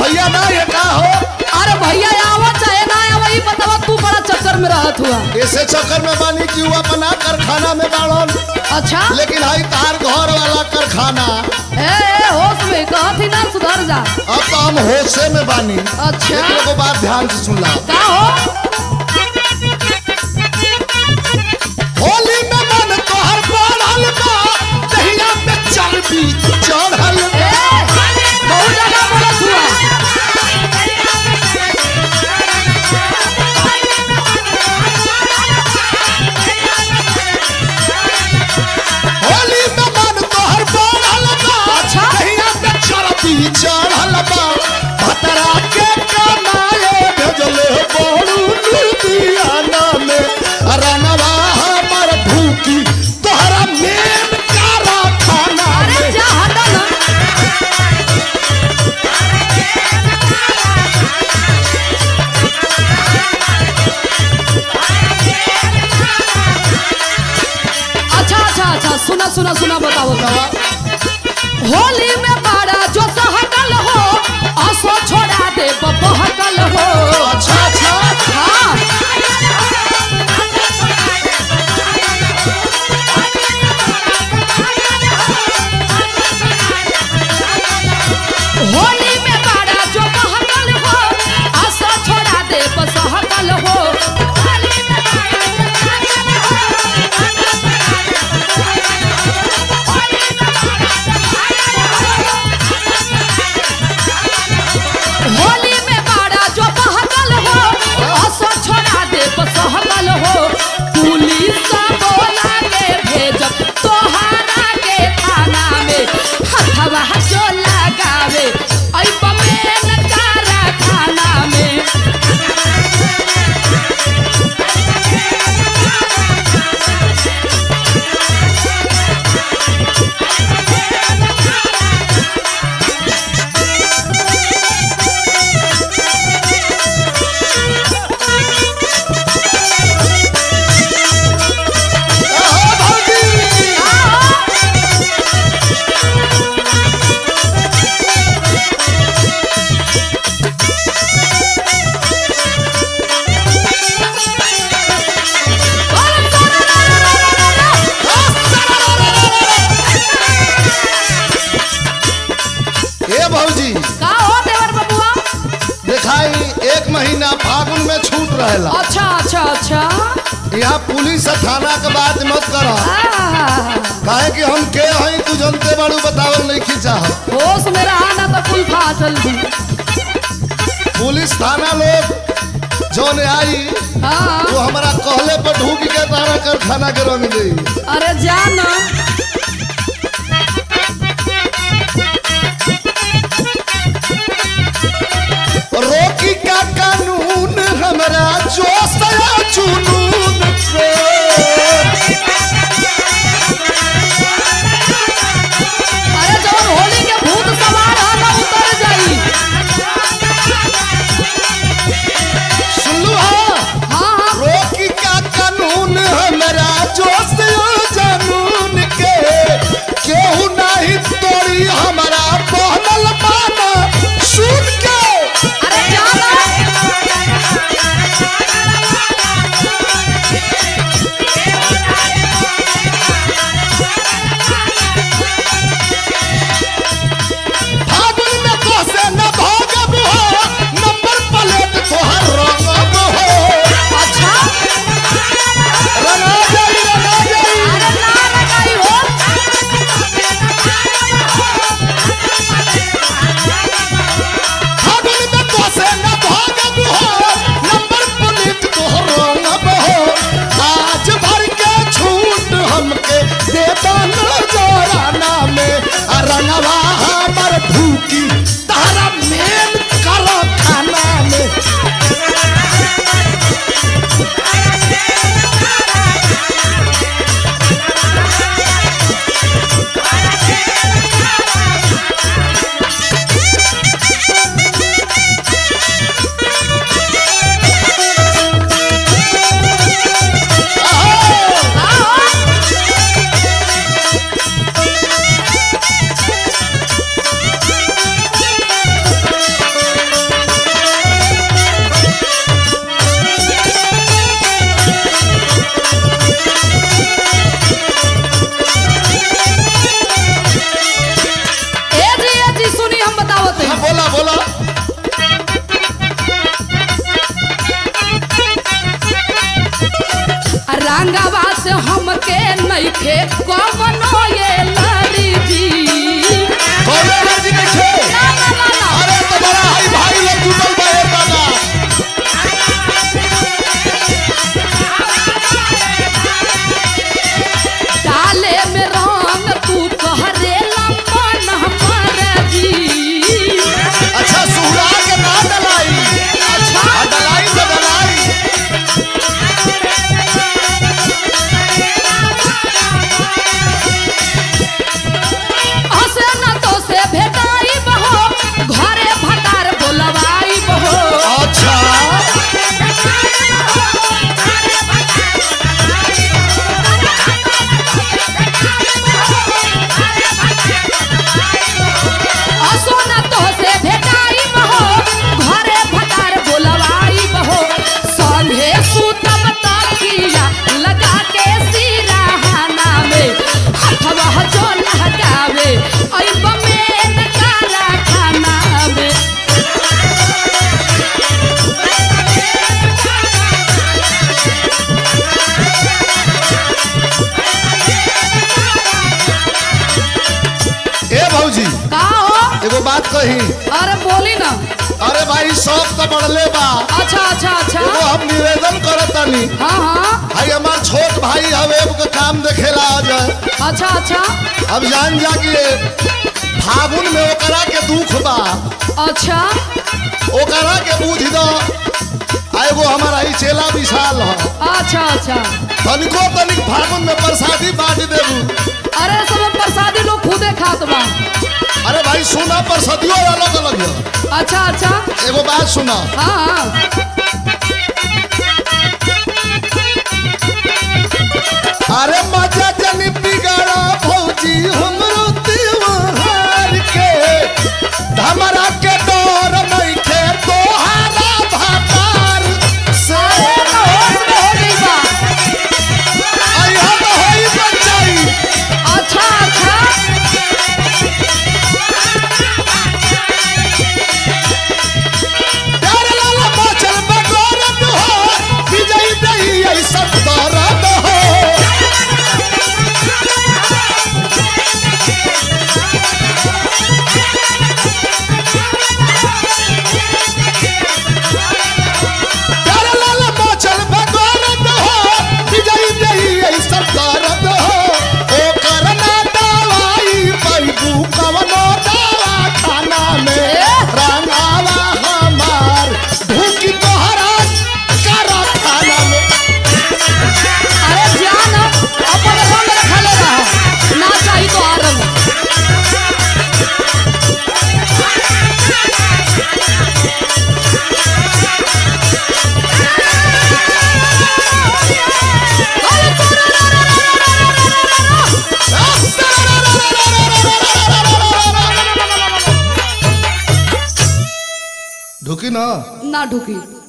भैया ना ये का हो अरे भैया आवा चाहे ना आवा ई बतावा तू बड़ा चक्कर में रहत हुआ ऐसे चक्कर में बानी कि वो अपना कारखाना में बाड़न अच्छा लेकिन हाई तार घर वाला कारखाना ए ए होश में कहत ही ना सुधर जा अब तो हम होशे में बानी अच्छा एक लोगों बात ध्यान से सुन ला का हो होली में मन तोहर बढ़ल बा दहिया पे चर्बी चढ़ल ए बहुत जगह बोलत हुआ होली में मन तोहर बढ़ल बा अच्छा। दहिया पे चर्बी चढ़ल बा भतरा के कमाए भेजले बड़ू लुधियाना में रनवा हमर ढूकी तोहरा मेन कारखाना अरे में जा हटा ना अच्छा अच्छा अच्छा सुना सुना सुना बताओ बताओ होली में बारा जो सहकल हो असो छोड़ा दे बहकल हो अच्छा अच्छा हाँ होली में बारा जो बहकल हो असो छोड़ा दे बहकल हो होली में बारा होली में बाड़ा जो बहकल हो असो छोड़ा दे बसहकल हो पुलिस बोला के भेजब तोहरा के थाना में हथवा जो लगावे ऐ बमेन कारखाना में आहो भौजी ए भौजी का हो देवर बबुआ दिखाई एक महीना फागुन में छूट रहेला अच्छा अच्छा अच्छा यहाँ पुलिस और थाना के बात मत कर आह, काहे कि हम के हई तू जनते बाड़ू बतावल नहीं खींचा होश में रहा ना तो कुल फाटल भी पुलिस थाना लोग जौन आई हाँ वो हमारा कहले पर ढूक के तारा कारखाना के रंग दे अरे जाना रोकी का कानून हमरा जोश या जुनून के अरे जब होली के भूत सवार है ना उतर जाई सुनलू हाँ हाँ हाँ रोकी का कानून हमरा जोश या जुनून रंगवा से हमके नइखे कमनो ये लड़ी जी कौनो मर्जी नहीं छे ना, ना, ना, ना। अरे तो बड़ा हाई भाई लोग जुटल बा ए दादा डाले में रंग तू कहरे लंबन हमर जी अच्छा सुहरा के ना डलाई अच्छा डलाई तो डलाई हसे न तो से भेटाई बहो घरे भतार बोलवाई बहो अच्छा असो न तो से भेटाई बहो घरे भतार बोलवाई बहो संघे सुतम तकिया लगा के सिराहाना में हथवा जो लगावे आई बमेन काला खाना में ए भौजी का हो एगो बात कही अरे बोली ना अरे भाई सब तो बढ़ले बा अच्छा अच्छा अच्छा एगो हम निवेदन करतानी हाँ हाँ भाई हमार छोट भाई हवे के काम देखेला आ जाए अच्छा अच्छा अब जान जा कि फागुन में ओकरा के दुख बा अच्छा ओकरा के बुझ दो आ एगो हमारा ई चेला विशाल ह अच्छा अच्छा तनिको तनिक फागुन में प्रसादी बांट देबू अरे सब प्रसादी लोग खुदे खात बा अरे भाई सुना प्रसादियों अलग अलग है अच्छा अच्छा एगो बात सुना हाँ हाँ अरे मजा जनी बिगड़ा भौजी हमरो त्योहार के हमरा के डर नइखे तोहारा भातार से होश में हो गई बा आई हम होई बचाई अच्छा अच्छा डर लाला मचल बगौरत हो विजय दही ऐसा दर्द हो डर लाला मचल बगौरत हो विजय दही ऐसा दर्द हो ओ करना दवाई पैबू कवनो दवा खाना में रंगावा हमार भूखी तोहरा करा खाना में अरे जान अपन रंग रखले रह ना चाही तो आ रंग ढुकी ना ना ढुकी